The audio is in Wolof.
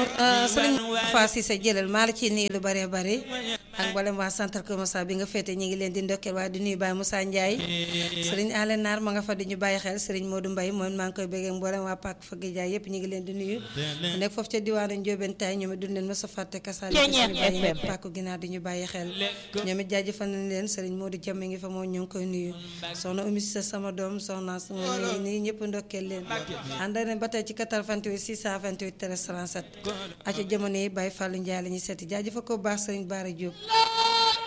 sëriñ Fa Cissé jëlal maa la ciy nuyu lu bëree bëri ak mboolem waa centre Kër Moussa bi nga féete ñu ngi leen di ndokkeel waaye di nuyu Baye Moussa Ndiaye sëriñ Alé Naar ma nga fa di ñu bàyyi xel sëriñ Modou Mbaye moom maa ngi koy bëggee mboolem waa Pàkk Fëgg Jaay yëpp ñu ngi leen di nuyu nekk foofu ca diwaanu Ndiobène tay ñoom it duñ leen mës a fàtte kasaali suñu bàyyi Pàkk ginnaaw di ñu bàyyi xel ñoom it jaajëfal nañ leen sëriñ Modou Jàmm ngi fa moom ñu ngi koy nuyu soxna Oumy Cissé sama doom soxna su nii ñëpp ndokkeel leen ànd nañ ba tey ci 88 628 13 37 aca jamono yi Baye Fallou Ndiaye la ñuy seeti jaajëfal ko baax sëriñ Bara Diop